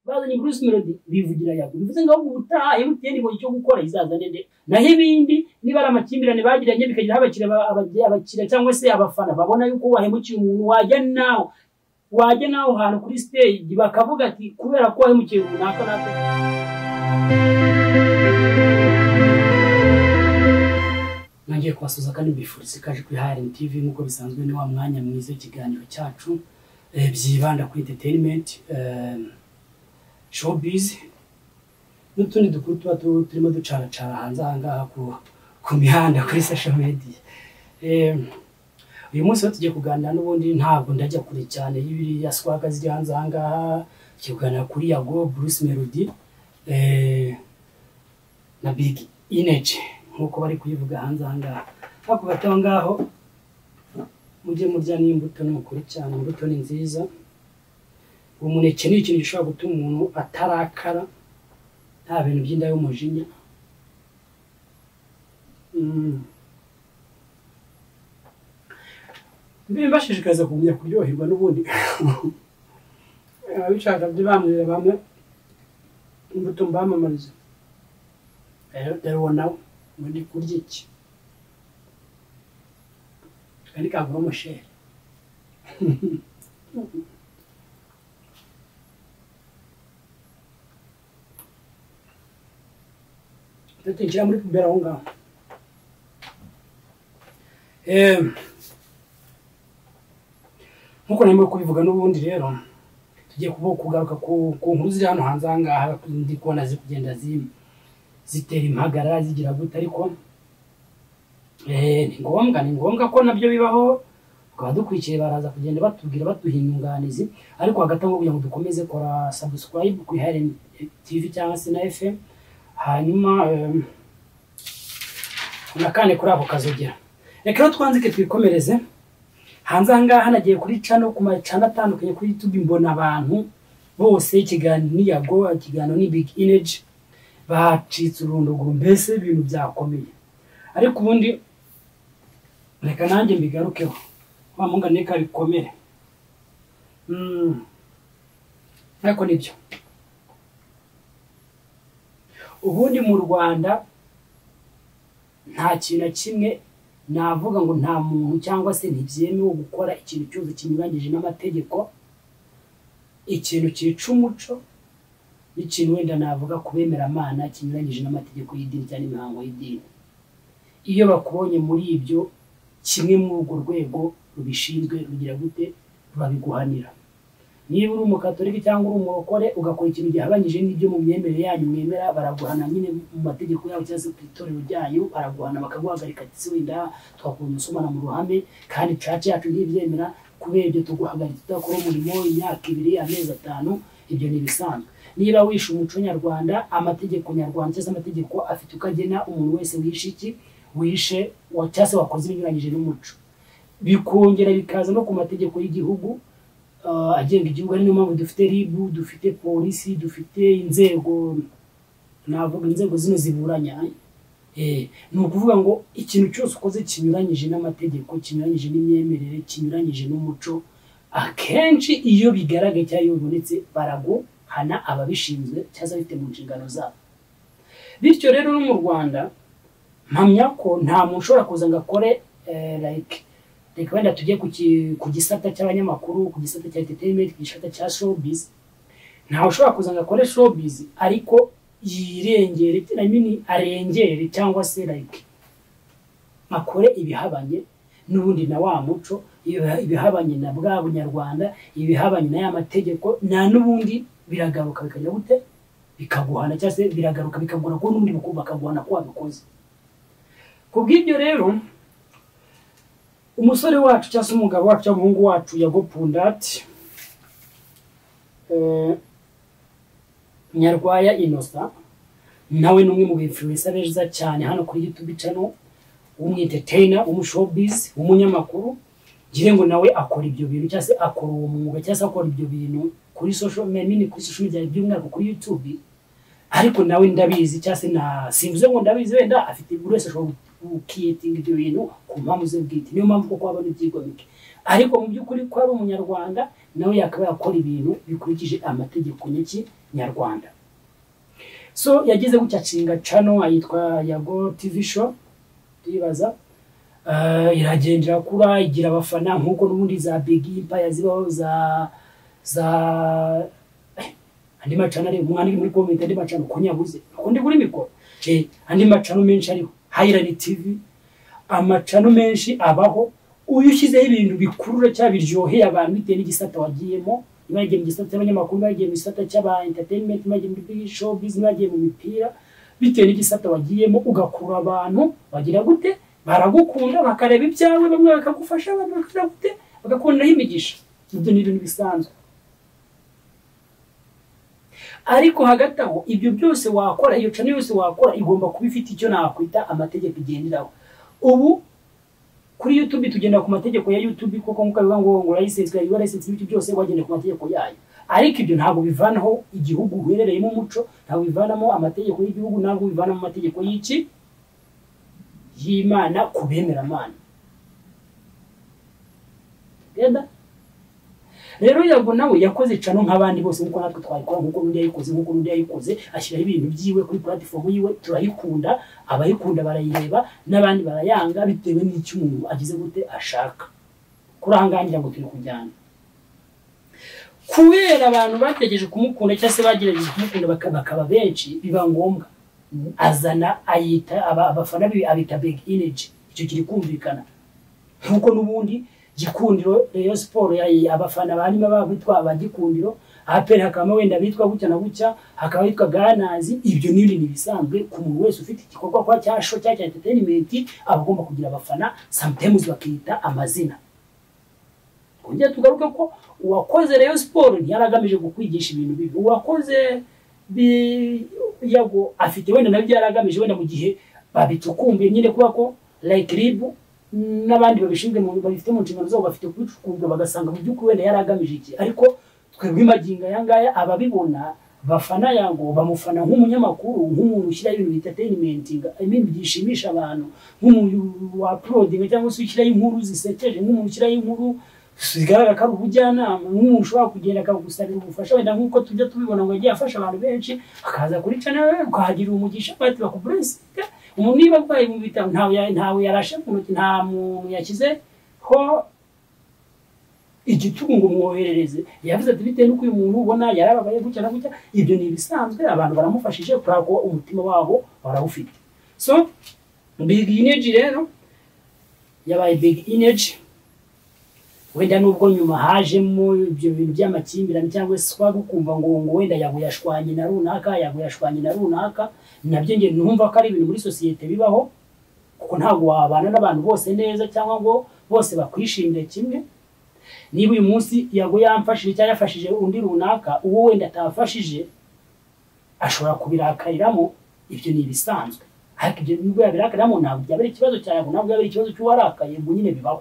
bazanye Bruce Melody bivugira yago bivuze ngo ahubwo ubutaha MTN ibonye icyo gukora izazane nde naho ibindi niba ari amakimbirane bagiranye bikagira aho abakiriya ba- abagi- abakiriya cyangwa se abafana babona yuko wahemukiye umuntu wajya nawe wajya nawe ahantu kuri stage bakavuga ati kubera ko wahemukiye runaka natwe ntangiye kubasuza kandi mbifuriza ikaje kuri HRN TV nk'uko bisanzwe ni wa mwanya mwiza ikiganiro cyacu eh, byibanda kuri entertainment eh, showbiz n'utundi dukuru tuba tu- turimo ducaracara hanze aha ngaha ku, ku mihanda kuri social media Em, uyu munsi rero tugiye kuganira n'ubundi ntabwo ndajya kure cyane y'ibiriya swaga ziri hanze aha ngaha tugiye kuganira kuri Yago Bruce Melody eh, na Big Energy nk'uko bari kuyivuga hanze aha ngaha hakurya gato aho ngaho mujye murya n'imbuto ni ukuri cyane imbuto ni nziza umuneke ni ikintu gishobora gutuma umuntu atarakara nta bintu by'inda y'umujinya Mm. bibashishikariza kugumya kuryoherwa n'ubundi ababishaka byo bambwira bamwe imbuto mbamamariza rero dore nawe muri kurya iki aka ni kagura umusheri tutinjira muri puberi aho ngaho Em, nk'uko narimo kubivuga n'ubundi rero tugiye kuba kugaruka ku ku nkuru ziri hano hanze aha ngaha ndi kubona ziri kugenda zi- zitera impagarara zigira gute ariko eh, ni ngombwa ni ngombwa ko nabyo bibaho tukaba dukurikiye baraza kugenda batubwira baduha inyunganizi ariko hagati aho kugira ngo dukomeze kora subscribe ku iharene tv cyangwa se na fm hanyuma em, unakane kuri ako kazogera reka rero twanzike twikomereze hanze aha ngaha nagiye kuri cano ku macana atandukanye kuri youtube mbona abantu bose ikiganiro ni yago ikiganiro ni big energy bacitse urunduguru mbese ibintu byakomeye ariko ubundi reka nanjye mbigarukeho wa mungane reka bikomere Mm. ariko nibyo ubundi mu rwanda nta kintu na kimwe navuga ngo nta muntu cyangwa se ntibyemewe gukora ikintu cyose kinyuranyije n'amategeko ikintu cyica umuco n'ikintu wenda navuga ku bemeramana kinyuranyije n'amategeko y'idini cyangwa imihango y'idini iyo bakubonye muri ibyo kimwe muri urwo rwego rubishinzwe rugira gute rurabiguhanira niba uri umukatorika cyangwa uri umurokore ugakora ikintu gihabanyije n'ibyo mu myemerere yanyu mwemera baraguhana nyine mu mategeko yabo cyangwa se ku itorero ryanyu baraguhana bakaguhagarika ati wenda twakura umusomana mu ruhame kandi caca yacu ntibyemera kubera ibyo tuguhagarika tudakora umurimo imyaka ibiri amezi atanu ibyo ni ibisanzwe niba wishe umuco nyarwanda amategeko nyarwanda cyangwa se amategeko afite uko agena umuntu wese wishe iki wishe wa- cyangwa se wakoze ibinyuranyije n'umuco bikongera bikaza no ku mategeko y'igihugu ah, agenga igihugu ari niyo mpamvu dufite ribu dufite polisi dufite inzego navuga inzego zino ziburanya eh, ni ukuvuga ngo ikintu cyose ukoze kinyuranyije n'amategeko kinyuranyije n'imyemerere kinyuranyije n'umuco akenshi iyo bigaragaye cyangwa iyo bibonetse baraguhana ababishinzwe cyangwa se ababifite mu nshingano zabo bityo rero no mu rwanda mpamya ko nta muntu ushobora kuza ngo akore eh, like reka wenda tujye ku ki- ku gisata cy'abanyamakuru ku gisata cya entertainment ku gisata cya showbiz ntawe ushobora kuza ngo akore showbiz ariko yirengere I mean, arengere cyangwa se like akore ibihabanye n'ubundi na wa muco ibiha- ibihabanye na bwa bunyarwanda ibihabanye na ya mategeko na n'ubundi biragaruka bikajya gute bikaguhana cyangwa se biragaruka bikagura ko n'ubundi buku- bakaguhana ko wabikoze ku bw'ibyo rero umusore wacu cyangwa se umugabo wacu cyangwa umuhungu wacu yagopundati nyarwaya inosa nawe ni umwe mu bifuza beza cyane hano kuri youtube channel w'umwinteteyina w'umushobizi w'umunyamakuru ngira ngo nawe akora ibyo bintu cyangwa se akora uwo mwuga cyangwa se akora ibyo bintu kuri social media kuri social media by'umwihariko kuri youtube ariko nawe ndabizi cyangwa se na simvuze ngo ndabizi wenda afite buri wese ashobora gukiyetinga ibyo bintu ku mpamvu ze bwite niyo mpamvu koko habona ibyigomeke ariko mu by'ukuri ko ari umunyarwanda nawe yakaba yakora ibintu bikurikije amategeko nyaki nyarwanda so yagize gutya nshinga cano yitwa yago tivi show ndibaza Eh, iragendera kura igira abafana nk'uko n'ubundi za bigi impaya zibaho za za eh, andi macana ariho umwandike muri komite andi macana uko nyabuze uko ndi kuri mikoro Je, andi macana menshi ariho hayirani tivi amacano menshi abaho uyu ushyizeho ibintu bikurura cyangwa biryoheye abantu bitewe n'igisata wagiyemo niba yagiye mu gisata cy'abanyamakuru niba yagiye mu gisata cy'aba entertainment niba yagiye muri big showbiz niba yagiye mu mipira bitewe n'igisata wagiyemo ugakurura abantu bagira gute baragukunda bakareba ibyawe bamwe bakagufasha abandi bakagira gute bagakundaho imigisha ibyo ni ibintu bisanzwe ariko hagati aho ibyo byose wakora iyo cana yose wakora igomba kuba ifite icyo nakwita amategeko igenderaho ubu kuri YouTube tugenda ku mategeko ya YouTube kuko nkuko bivuga ngo ngo license ya URL license ibyo byose wagenda ku mategeko yayo ariko ibyo ntabwo bivanaho igihugu uherereyemo umuco ntabwo bivanamo amategeko y'igihugu ntabwo bivanamo amategeko y'iki y'Imana ku bemeramana Yenda? rero yago nawe yakoze cano nk'abandi bose nkuko natwe twayikora nkuko n'undi yayikoze nkuko n'undi yayikoze ashyiraho ibintu byiwe kuri platform yiwe turayikunda abayikunda barayireba n'abandi barayanga bitewe n'icyo umuntu agize gute ashaka kuri aha ngaha ngira ngo turi kujyana kubera abantu bategereje kumukunda cyangwa se bagerageje kumukunda baka- bakaba benshi biba ngombwa azana ayita aba- abafana be abita big energy icyo kiri kumvikana nk'uko n'ubundi gikundiro Rayon siporo abafana barimo babitwa abagikundiro aperi hakabamo wenda bitwa gutya na gutya hakaba bitwa ganazi ibyo ni ibintu bisanzwe ku muntu wese ufite igikorwa kwa cya sho cyangwa cya enterinimenti aba agomba kugira abafana samutemu bakita amazina kongera tugaruke ko uwakoze Rayon siporo ntiyari agamije kukwigisha ibintu bibi uwakoze bi- yago afite wenda nabyo yari agamije wenda mu gihe babitukumbuye nyine kuba ko like ribu n'abandi babishinzwe mu babifite mu nshingano zabo bafite kubicukumbura bagasanga mu by'ukuri wenda yari agamije iki ariko twebwe magingo aya ngaya ababibona bafana yango bamufana nk'umunyamakuru nk'umuntu ushyiraho ibintu bitatayimentinga ibintu byishimisha abantu nk'umuntu wapurodinga cyangwa se ushyiraho inkuru zisekeje nk'umuntu ushyiraho inkuru zigaragara ko ari ubujyanama nk'umuntu ushobora kugenda akagusabira ubufasha wenda nk'uko tujya tubibona ngo yagiye afasha abantu benshi akaza kuri channel ukahagirira umugisha bati bakuburesinga umuntu niba arwaye mu bitaro ntawe ya- ntawe yarashe mu ntoki nta muntu yashyize ho igitugu ngo mwoherereze yavuze ati bitewe n'uko uyu muntu ubona yarababaye gutya na gutya ibyo ni ibisanzwe abantu baramufashije kubera ko umutima wabo barawufite so big energy rero yabaye big energy wenda nubwo nyuma hajemo ibyo bintu by'amakimbirane cyangwa se kwa gukumva ngo ngo wenda yago yashwanye na runaka yago yashwanye na runaka nabyo nge numva ko ari ibintu muri sosiyete bibaho kuko ntabwo wabana n'abantu bose neza cyangwa ngo bose bakwishimire kimwe niba uyu munsi yago yamfashije cyangwa yafashije undi runaka uwo wenda atafashije ashobora kubirakariramo ibyo ni ibisanzwe ariko ibyo nubwo yabirakariramo ntabwo byaba ari ikibazo cya yago ntabwo byaba ari ikibazo cy'uwarakaye ngo nyine bibaho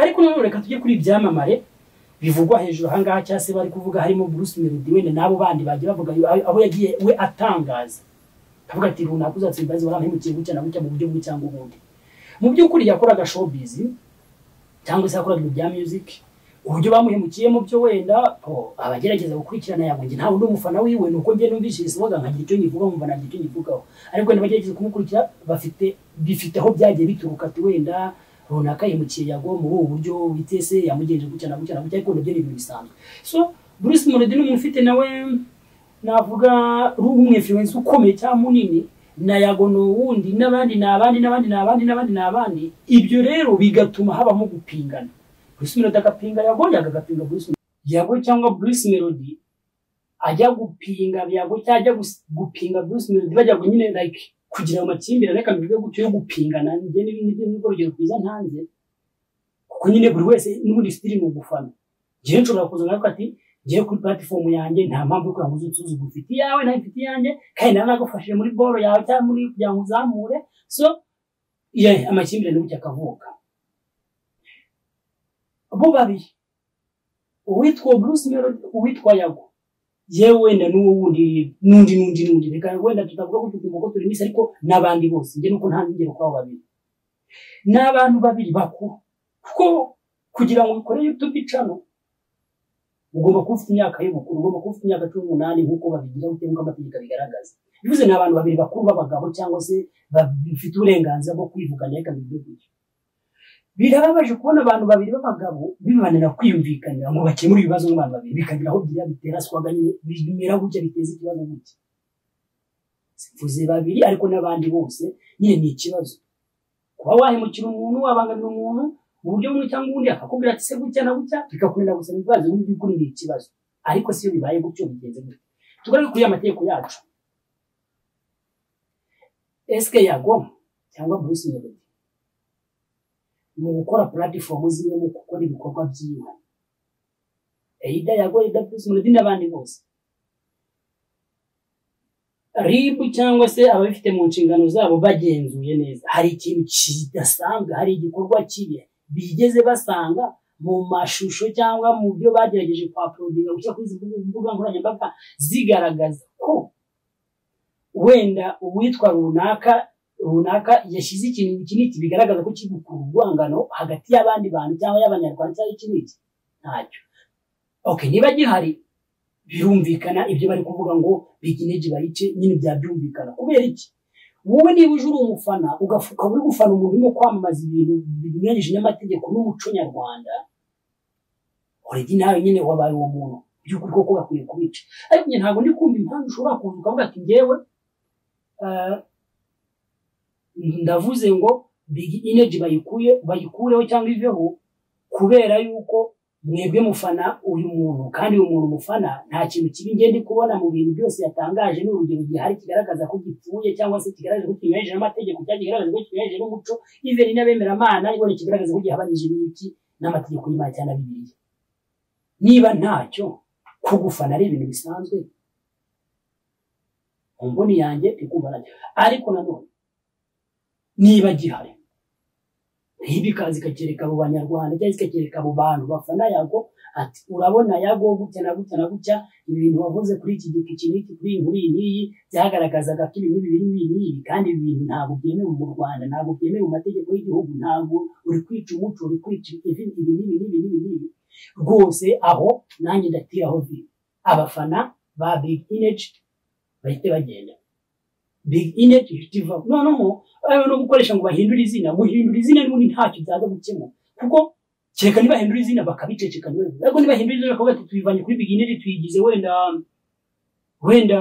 ariko nanone reka tujye kuri ibyamamare bivugwa hejuru ahangaha cyangwa se bari kuvuga harimo Bruce Melody wenda n'abo bandi bagiye bavuga ayo- abo yagiye we atangaza akavuga ati runaka uzatsinda izi waramuhemukiye gutya na gutya mu buryo bumwe cyangwa ubundi mu by'ukuri yakoraga showbiz cyangwa se yakoraga ibintu bya music uburyo bamuhemukiyemo byo wenda oh, abagerageza gukurikirana yabwo njye ntabwo ndi umufana wiwe ni uko njye numvishiriza uvuga nkagira icyo nyivuga nkumva ntagira icyo nyivugaho ariko wenda abagerageza kumukurikira bafite bifite aho byagiye bituruka ati wenda runaka yimukiye yago muri ubu buryo witese yamugenje gutya na gutya na gutya ariko nabyo ni ibintu bisanzwe so Bruce Melody ni umuntu ufite nawe navuga rumwefluence ukomeye cyangwa munini na yago ni uwundi n'abandi ni abandi n'abandi ni abandi n'abandi ni abandi ibyo rero bigatuma habamo gupingana Bruce Melody agapinga yago yago agapinga Bruce Melody. yago cyangwa Bruce Melody ajya gupinga yago cyangwa ajya gus- gupinga Bruce Melody bajya ngo nyine like kugira amakimbirane reka mbivuge gutyo yo gupingana njye n'ibindi nibyo nibwo rugero rwiza ntanze kuko nyine buri wese n'ubundi sitiri ni ugufana njyewe nshobora kuza nkavuga ati ngiye kuri platifomu yanjye nta mpamvu yo kugira ngo uze unsuzugu ufite iyawe nawe mfite iyanjye kandi nawe nagufashije muri boro yawe cyangwa muri kugira ngo uzamure so ye amakimbirane gutya akavuka bo babiri uwitwa Bruce Melody uwitwa Yago yewe wenda n'uwo wundi n'undi n'undi n'undi reka wenda tutavuga ko tugomba ko turi misi ariko n'abandi bose njye nuko nta ngero kwabo babiri ni abantu babiri bakuru kuko kugira ngo ukore YouTube channel ugomba kuba ufite imyaka y'ubukuru ugomba kuba ufite imyaka cumi n'umunani nk'uko babigira bitewe n'uko amategeko abigaragaza bivuze ni abantu babiri bakuru b'abagabo cyangwa se bafite uburenganzira bwo kwivugana reka bivuge gutyo birababaje kubona abantu babiri b'abagabo bibanira kwiyumvikanira ngo bakemure ibibazo n'abantu babiri bikagira aho byiza bitera swaga nyine bimera gutya biteza ikibazo gutya mvuze babiri ariko n'abandi bose nyine ni ikibazo kuba wahemukira umuntu wabangamira umuntu mu buryo bumwe cyangwa ubundi akakubwira ati se gutya na gutya bikakurira gusa ibibazo by'ukuri ni ikibazo ariko siyo bibaye gutyo bigenze gutya tugaruke kuri amategeko yacu esike yagoma cyangwa bruce melody mu gukora puratifomu ziwe mu gukora ibikorwa byiwe eyida yagoye da bruce melody n'abandi bose ribu cyangwa se ababifite mu nshingano zabo bagenzuye neza hari ikintu kidasanzwe hari igikorwa kibi bigeze basanga mu mashusho cyangwa mu byo bagerageje kwaporodinga gushyira kuri izi mbuga nkoranyambaga zigaragaza ko wenda uwitwa runaka runaka yashyize ikintu iki n'iki bigaragaza ko kiri gukura urwangano hagati y'abandi bantu cyangwa y'abanyarwanda cyangwa iki n'iki ntacyo oke niba gihari birumvikana ibyo bari kuvuga ngo bigineje bayice nyine byabyumvikana kubera iki wowe niba uje uri umufana ukaba uri gufana umuntu urimo kwamamaza ibintu binyuranyije n'amategeko n'umuco nyarwanda oredi nawe nyine wabaye uwo muntu by'ukuri koko bakwiye kubica ariko njye ntabwo ndi kumva impamvu ushobora kuza ukavuga ati ngewe ndavuze ngo bigi ineji bayikuye bayikureho cyangwa iveho kubera yuko mwebwe mufana uyu muntu kandi uyu muntu mufana nta kintu kibi ngende kubona mu bintu byose yatangaje ni urugero gihari kigaragaza ko gipfuye cyangwa se kigaragaza ko kinyuranyije n'amategeko cyangwa kigaragaza ko kinyuranyije n'umuco iveni n'abemeramana ibona kigaragaza ko gihabanyije n'iki n'amategeko y'imana cyangwa bibiliya niba ntacyo kugufana ari ibintu bisanzwe mu mboni yanjye ndikumva nacyo ariko nanone niba gihari ntibikaze ikakereka abo banyarwanda cyangwa ikakereka abo bantu bafana yago ati urabona yago gutya na gutya na gutya ibintu wavuze kuri iki giti iki n'iki kuri iyi nkuri n'iyi byagaragazaga ko ibi n'ibi n'ibi n'ibi kandi ibi bintu ntabwo byemewe mu Rwanda ntabwo byemewe mu mategeko y'igihugu ntabwo uri kwica umuco uri kwica ibi n'ibi n'ibi n'ibi n'ibi rwose aho nanjye ndatira aho biri abafana ba big image bahite bagenda big inet itiva noneho ayo no gukoresha ngo bahindure izina guhindura izina n'ubundi ntacyo byaza gukemura kuko kereka nibahindura izina bakabiceceka niwe ariko nibahindura izina bakavuga ati tuyivanye kuri big inet tuyigize wenda wenda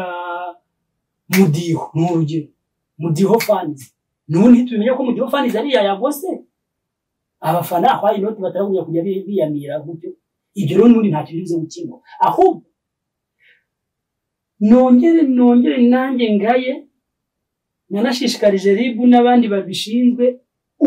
mudiho ni urugero mudiho fans n'ubundi ntitubimenya ko mudiho fans ari iya yagose abafana aho inoti bataragunya kujya biyamira gutyo ibyo rero n'ubundi ntacyo bivuze gukemura ahubwo nongere nongere nanjye ngaye nanashishikarije ribu n'abandi babishinzwe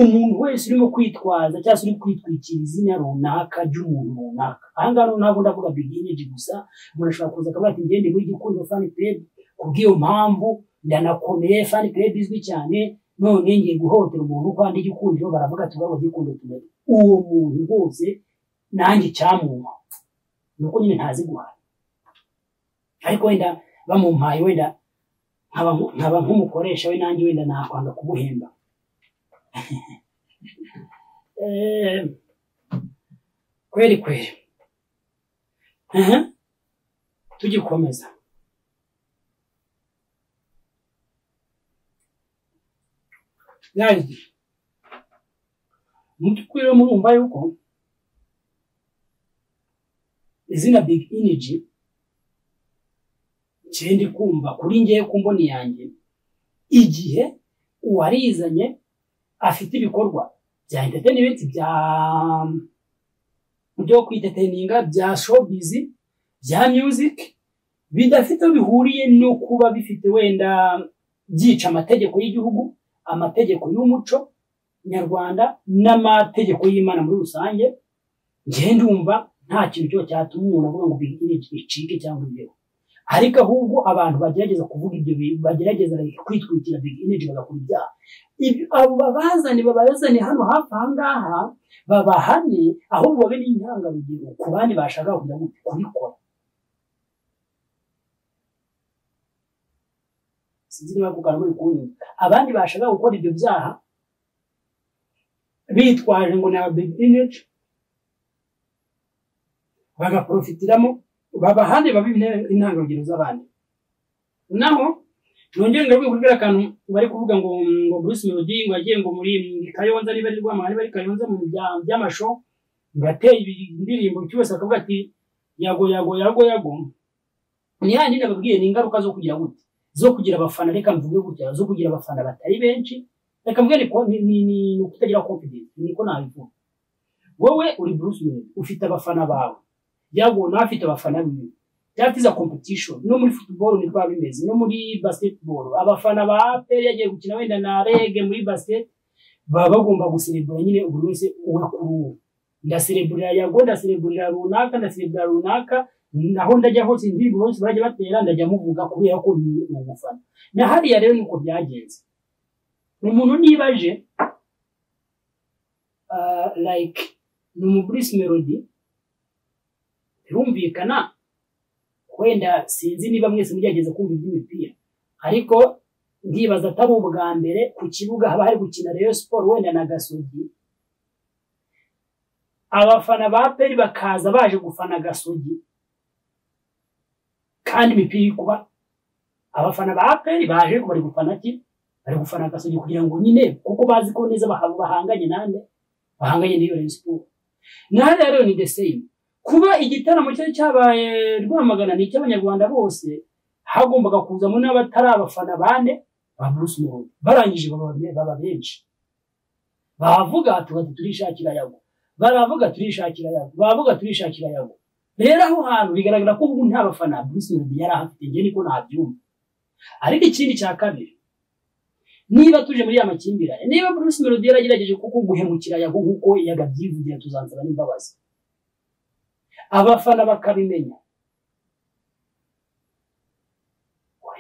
umuntu wese urimo kwitwaza cyangwa se uri kwitwikira izina runaka ry'umuntu runaka aha ngaha ntabwo ndavuga bigineji gusa umuntu ashobora kuza akavuga ati ngende muri gikundo fani pebu kubw'iyo mpamvu ndanakomeye fani pebu izwi cyane none ngiye guhotera umuntu uko andi gikundiro baravuga ati urabo gikundo tumenya uwo muntu rwose nanjye icyamuma ni uko nyine ntazi guhaha ariko wenda bamumpaye wenda nkaba nk'umukoresha we nanjye wenda nakwanga kubuhemba kweri kweri tugikomeza gazi mu by'ukuri rero murumva yuko izina big energy ndi kumva kuri ngewe ku mboni yanjye igihe uwarizanye afite ibikorwa bya interineti byo kwiteteninga bya shopizi bya muziki bidafite aho bihuriye no kuba bifite wenda byica amategeko y'igihugu amategeko y'umuco nyarwanda n'amategeko y'imana muri rusange ngenda umva nta kintu cyo cyatuma umuntu avuga ngo bicike cyangwa imbeho ariko ahubwo abantu bagerageza kuvuga ibyo bintu bagerageza kwitwikira energy bagakora ibyaha abo babazane babazane hano hafi aha ngaha babahane ahubwo babe n'intangarugero ku bandi bashaka kujya kubikora sinzi niba kugana muri kunyumva abandi bashaka gukora ibyo byaha bitwaje ngo ni aba big energy bagaprofitiramo baba ahandi baba intangarugero z'abandi naho nongere ngo kubwira akantu bari kuvuga ngo ngo Bruce Melody ngo yagiye ngo muri Kayonza niba ari Rwamagana niba ari Kayonza mu bya- by'amasho ngo ateye indirimbo cyose akavuga ati yago yago yago yago ni handi nababwiye ni ingaruka zo kugira gute zo kugira abafana reka mvuge gutya zo kugira abafana batari benshi reka mvuge ni ko- ni- ni ni ukutagira confidence niko nabivuga wowe uri Bruce Melody ufite abafana bawe yago nawe afite abafana biwe that is a competition no muri football ni kwa bimeze no muri basketball abafana ba APR yagiye gukina wenda na rege muri basket baba bagomba guserebura nyine buri wese uwe kuri uwo ndasereburira yago ndasereburira runaka ndasereburira runaka naho ndajya hose indirimbo bose bajya batera ndajya muvuga kubera ko ni ni umufana na hariya rero nuko byagenze umuntu niba aje ah, like ni umuburisi melody birumvikana wenda sinzi niba mwese mugerageza kumva iby'imipira ariko ndibaza atari ubwa mbere ku kibuga haba hari gukina Rayon Sport wenda na Gasogi abafana ba peri bakaza baje gufana Gasogi kandi imipira iri kuba abafana ba peri baje ariko bari gufana ki bari gufana Gasogi kugira ngo nyine kuko bazi ko neza baha- bahanganye nande bahanganye n'iyo Rayon Sport na hariya rero ni the same kuba igitaramo cyari cyabaye rwamagana ni icy'abanyarwanda bose hagombaga kuzamo n'abatari abafana bane ba Bruce Melody barangije baba baba benshi bavuga tugati turishakira yago baravuga turishakira yago bavuga turishakira yago rero aho hantu bigaragara ko ubu nta bafana Bruce Melody yari afite njye niko nabyumva ariko ikindi cya kabiri niba tuje muri ya makimbirane niba Bruce Melody yaragerageje kuko guhemukira yago nk'uko yagabyivugira tuzansaba n'imbabazi abafana bakabimenya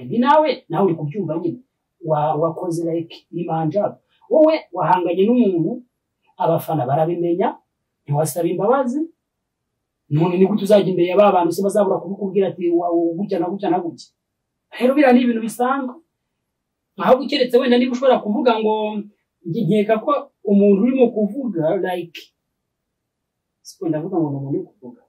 ibi nawe nawe uri kubyumva nyine wa- wakoze like imanjabo wowe wahanganye n'umuntu abafana barabimenya ntiwasaba imbabazi none ni gute uzajya imbere ya ba bantu se bazabura kubikubwira ati wa- wa- gutya na gutya na gutya rero biriya ni ibintu bisanzwe ahubwo keretse wenda niba ushobora kuvuga ngo njye nkeka ko umuntu urimo kuvuga like siko ndavuga ngo ni umuntu uri kuvuga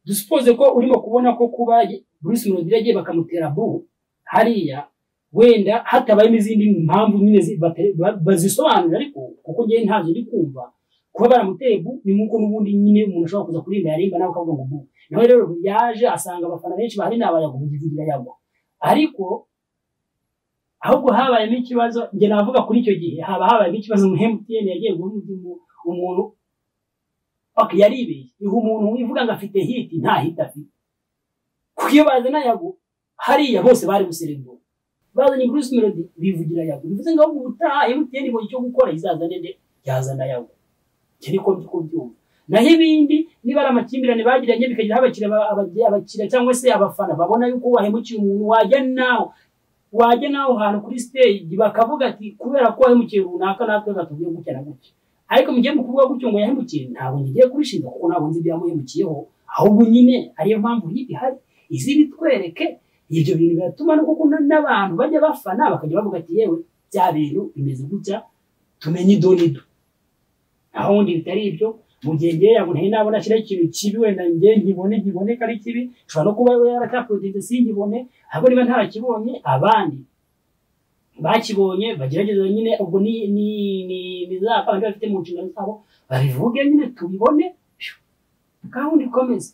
dusipoze ko urimo kubona ko kuba Bruce Melody yagiye bakamutera bu hariya wenda hatabayemo izindi mpamvu nyine zi- bate- ba- bazisobanura ariko kuko njyewe ntazo ndi kumva kuba baramuteye bu ni nk'uko n'ubundi nyine umuntu ashobora kuza kurimba yarimba nawe akavuga ngo bu nawe rero yaje asanga abafana benshi bahari n'abayago bugivugira yagwa ariko ahubwo habayemo ikibazo njye navuga kuri icyo gihe haba habayemo ikibazo mu MTN yagiye guha umuntu- umuntu Ok, yaribeye. Iha umuntu wivuga ngo afite hit nta hit afite. Kuko iyo bazana yago hariya bose bari guserebura. Bazanye Bruce Melody bivugira yago. Bivuze ngo ahubwo ubutaha MTN ngo icyo gukora izazane nde yazana yago. Iki niko ndi kubyumva. Naho ibindi niba ari amakimbirane bagiranye bikagira aho abakiriya ba- abagi- abakiriya cyangwa se abafana babona yuko wahemukiye umuntu wajya nawe wajya nawe ahantu kuri stage bakavuga ati kubera ko wahemukiye runaka natwe gatubwiye gutya na gutya ariko mugiye mu kuvuga gutyo ngo yahemukiye ntabwo ngiye kubishinja kuko ntabwo nzi ibyamuhemukiyeho ahubwo nyine ariyo mpamvu y'ibi hari izi bitwereke ibyo bintu biratuma no kuko na- n'abantu bajya bafana bakajya bavuga ati yewe bya bintu bimeze gutya tumenye idonido aho wundi bitari ibyo mu gihe ngewe yabona nari nabona kiriya kintu kibi wenda ngewe nkibone nkiboneka ari kibi nshobora no kuba yarataprodinze sinkibone ahubwo niba ntarakibonye abandi bakibonye bagerageza nyine ubwo ni ni ni ni za kandi bafite mu nshingano zabo babivuge nyine tubibone gahunda ikomeza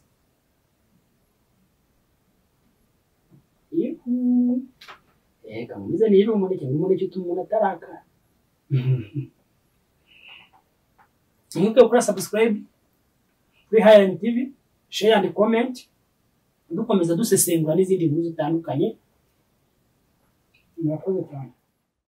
Yuhu. Ega mumize niba umuneke ni umuneke utuma umuntu atarakara mwibuke gukora subscribe kuri Highland TV share and comment dukomeza dusesengura n'izindi nkuru zitandukanye murakoze cyane